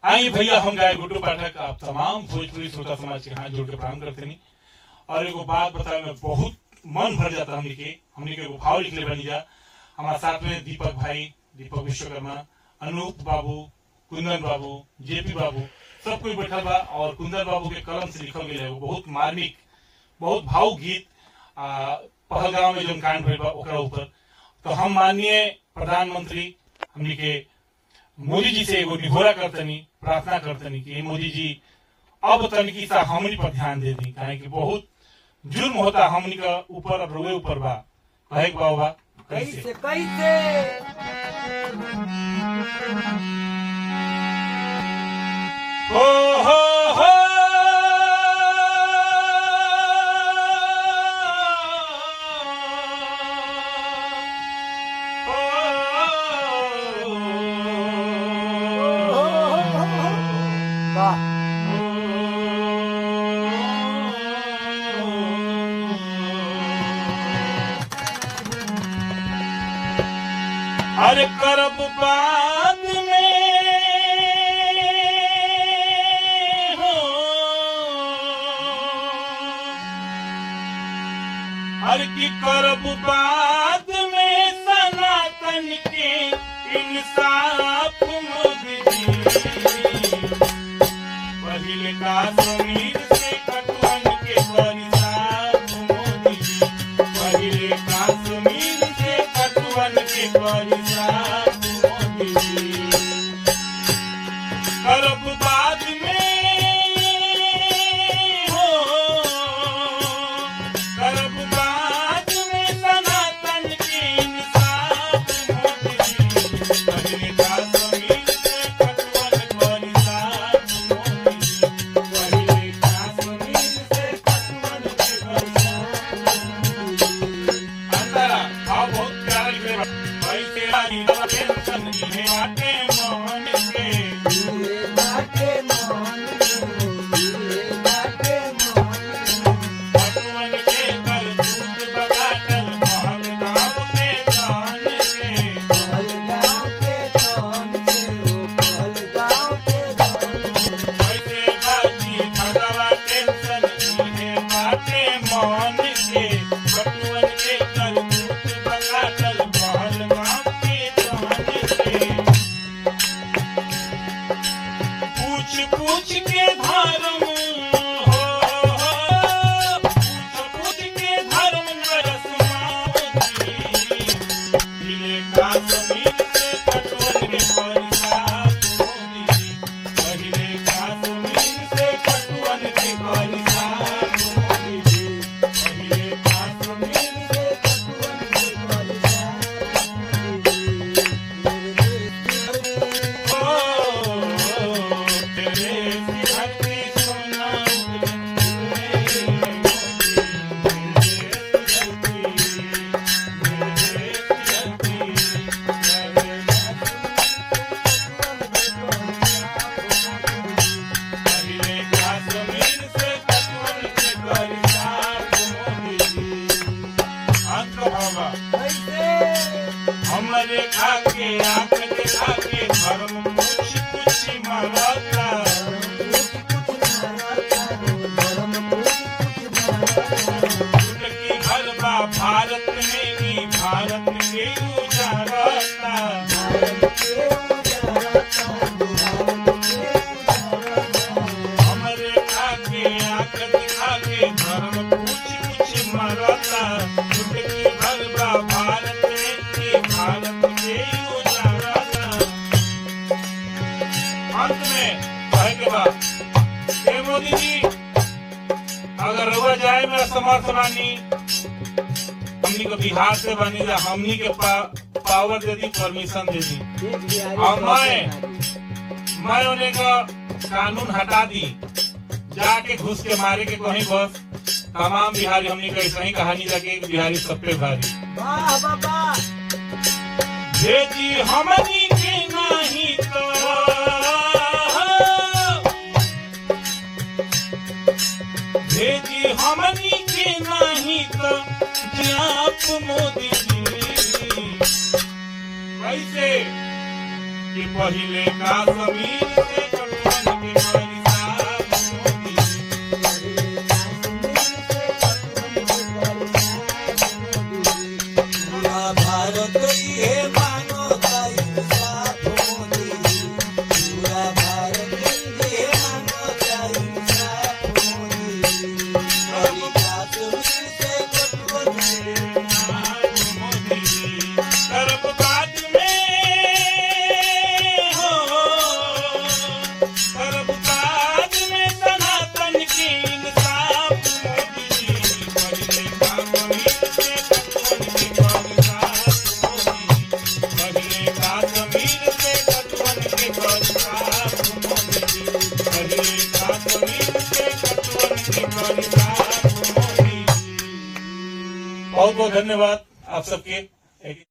आई भैया हम गाय गुड्डू पाठक आप तमाम भोजपुरी श्रोता समाज के हाथ जोड़ के प्रणाम करते नहीं और एगो बात बताए में बहुत मन भर जाता हमने के हमने के एगो भाव लिखले बनी जा हमारे साथ में दीपक भाई दीपक विश्वकर्मा अनूप बाबू कुंदन बाबू जेपी बाबू सब कोई बैठल बा और कुंदन बाबू के कलम से लिखल गया है वो बहुत मार्मिक बहुत भावुक गीत आ, पहलगांव में जो कांड भइल बा ओकरा ऊपर तो हम माननीय प्रधानमंत्री हमनी के मोदी जी से एगो निहोरा करतनी प्रार्थना करतनी कि हे मोदी जी अब तनिकी सा हमनी पर ध्यान दे दी काहे कि बहुत जुर्म होता हमनी का ऊपर और रोए ऊपर बा कहे के बा बा कैसे कैसे हो हो हो वाह अरे करब बाद में हो अरे की करब बाद में सनातन के इंसाफ मोदी जी पहले कश्मीर से कटवन के परिसाफ मोदी जी पहले कश्मीर से कटवन के परिसाफ मोदी जी करब बाद में हो करब बाद में सनातन के इंसाफ मोदी जी पहले कश्मीर से कटवन परिसाफ मोदी जी पहले कश्मीर से कटवन के परिसाफ अंतरा भाव बहुत प्यारा लिखे बा ऐसे आई नवा टेंशन इहे बाटे मन के ये बाटे मन ये बाटे मन भगवान के कर दूत बगाटल महल गाँव के जान के पहलगाँव के धन से ओ पहलगाँव के धन ऐसे बाजी भगवा टेंशन इहे बाटे मन के भगवान के कर दूत बगाटल महल गाँव के जान के पूछ पूछ के धर्म हो पूछ पूछ के धर्म नरस मावती दिले कश्मीर से कटवन के परिसाफ मोदी पहिले कश्मीर से कटवन के परिसाफ मोदी पहिले कश्मीर से कटवन के कैसे हमरे खाके आंख दिखा के धर्म पूछ पूछ मरता उनकी हलवा भारत में ही भारत के उजारता हमरे खाके आंख दिखा के धर्म पूछ पूछ मरता उनकी हलवा भारत में ही भारत के उजारता अंत में कहे के बाद हे मोदी जी अगर रुआ जाए में असमर्थ बानी हमनी को बिहार से बनी जा हमनी के पा, पावर दे दी परमिशन दे दी और मैं मैं उन्हें का कानून हटा दी जाके घुस के मारे के कहीं बस तमाम बिहारी हमनी का ऐसा ही कहानी जाके बिहारी सब पे भारी वाह बाबा भेजी हमनी के नहीं तो भेजी हमनी के नहीं तो जाप मोदी जी कैसे कि पहिले का जमीन से कटवा धन्यवाद आप सबके